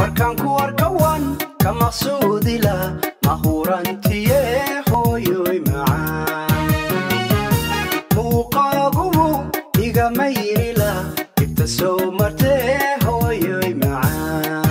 markaan ku arkawan ka maqsuudila mahurantiye hooyoy macaan muuqaagubu igama yirila dhibta soo martee hooyoy macaan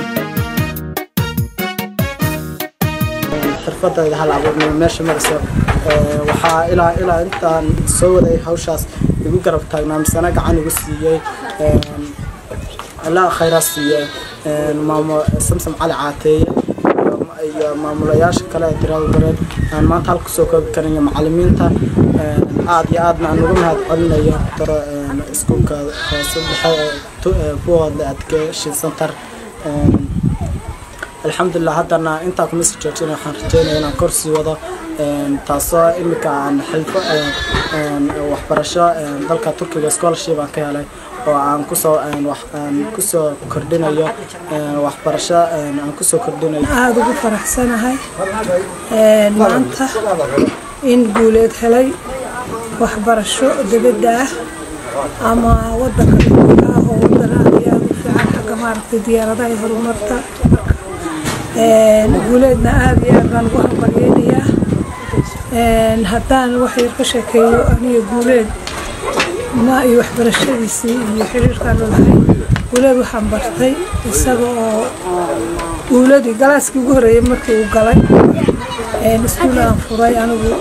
xirfadayda hal abuurnimo meesha marayso ee, waxaa ilaa ilaa intaan soo waday hawshaas igu garab taagnaa misana gacan igu siiyey een, ilaa khayraa siiyey een, maamo samsam cali caateeye iyo- iyo maamulayaasha kale ee tirada bareed aan maanta halka kusoo koobi karin iyo macalimiinta een, aad iyo aadna aan ugu mahad celinayo daro een, iskuulka hoose dhexe ee tu- ee buhoodle education center een, alxamdulilah haddana intaa kuma sii joojina waxaan rajeynaya inaan kor sii wado een, taasoo imika aan xilfo een, een, waxbarasho een, dalka turkiga scholarship aan ka helay oo aan kusoo een, wax aan kusoo kordhinayo een, waxbarasho een, aan kusoo kordhinayo aada ugu faraxsanahay Een, maanta in guuleed helay waxbarasho dibadda ah ama wadanka dhulka ah oo wadan aad iyo aada u fiican xagga maaragtay diyaaradaha iyo horumarta Een, guuleedna aada iyo aad baan ugu hambalyeynayaa Een, haddaan wax yar ka sheekeeyo aniga guuleed ma iyo waxbarashadiisii iyo xiriirkaan lalahay guuleed waxaan bartay isaga oo guuladii galaaskii ugu horreeyay markii uu galay een, iskuul aan furay anigu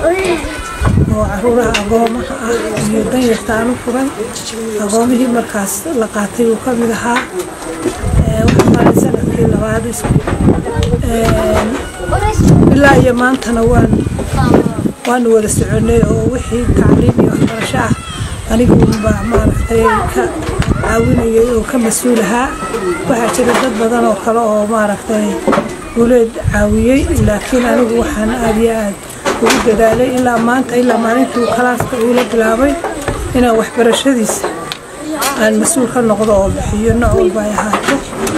oo caruuraha agoomaha ah iyo danyarta aan u furay agoomihii markaas la qaatay uu ka mid ahaa Ee, waxaan maray sanadkii labaad iskuul Een, ilaa iyo maantana waan waanu wada soconay oo wixii tacliim iyo waxbarasho ah anigu unbaa maaragtay ka caawinayay oo ka mas-uul ahaa waxaa jira dad badan oo kale oo maaragtay guuleed caawiyey laakiin anigu waxaan aad iyo aad ugu dadaalay ilaa maanta ilaa maalintii uu kalaaska uula bilaabay inaan waxbarashadiisa aan mas-uul ka noqdo oo bixiyo nooc walba ay ahaato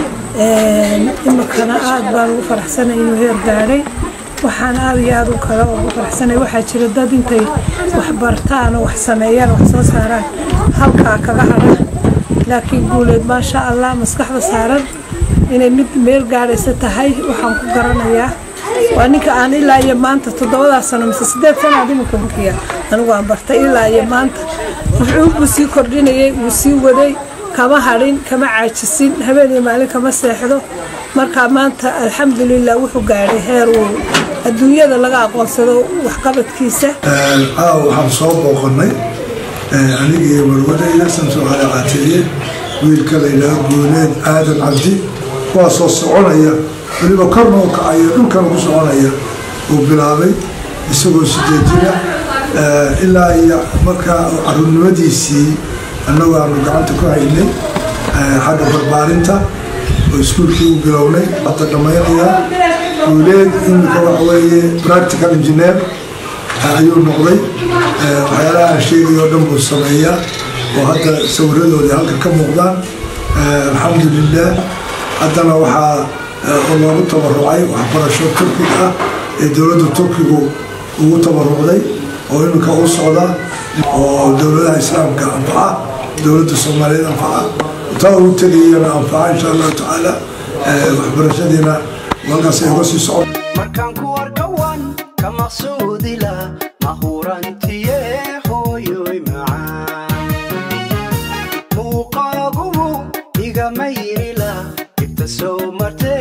Een, iminkana aad baan ugu faraxsanay inuu heer gaadhay waxaan aad iyo aad u kale ugu faraxsanay waxaa jira dad intay wax bartaan oo wax sameeyaan wax soo saaraan halkaa kaga hadha laakiin guuleed maasha allah maskaxda saaran inay mid meel gaadhaysa tahay waxaan ku garanayaa waa ninka aan ilaa iyo maanta toddobadaa sano mise sideed sano aad iminka bukiya anigu aan bartay ilaa iyo maanta wuxuu buu sii kordhinayay wuu sii waday kama hadhin kama caajisin habeen iyo maalin kama seexdo marka maanta alxamdulilah wuxuu gaadhay heer uu adduunyada laga aqoonsado waxqabadkiisa caawa waxaan soo booqannay aniga iyo marwadayda samsom cali caateeye wiilka la yidhaaho guuleed aadan cabdi kuwaasoo soconaya weliba korna u kacayo dhulkana ku soconaya uu bilaabay isagoo sideed jira ilaa iyo markaa caruurnimadiisii annagu aanu gacanta ku haynay xagga barbaarinta oo iskuulkii u bilownay hadda dhammaynayaa guuleed imika waxa weeye practical engineer ayuu noqday waxyaalaha aan sheegay oo dhan buu sameeyaa oo hadda sawiradoodii halka ka muuqdaan alxamdulilah haddana waxaa oo loogu tabarucay waxbarasho turkiga ah ee dowladda turkigu ugu tabarucday oo iminka u socda oo dowladaha islaamka anfaca dowladda soomaaliyeed anfaca taa ugu tegayana anfaca insha allahu tacaala waxbarashadiina halkaas ay uga sii socon markaan ku arkawan ka maqsuudila mahurantiye hooyoy macaan muuqaagubu igama yirila dhibta soo martee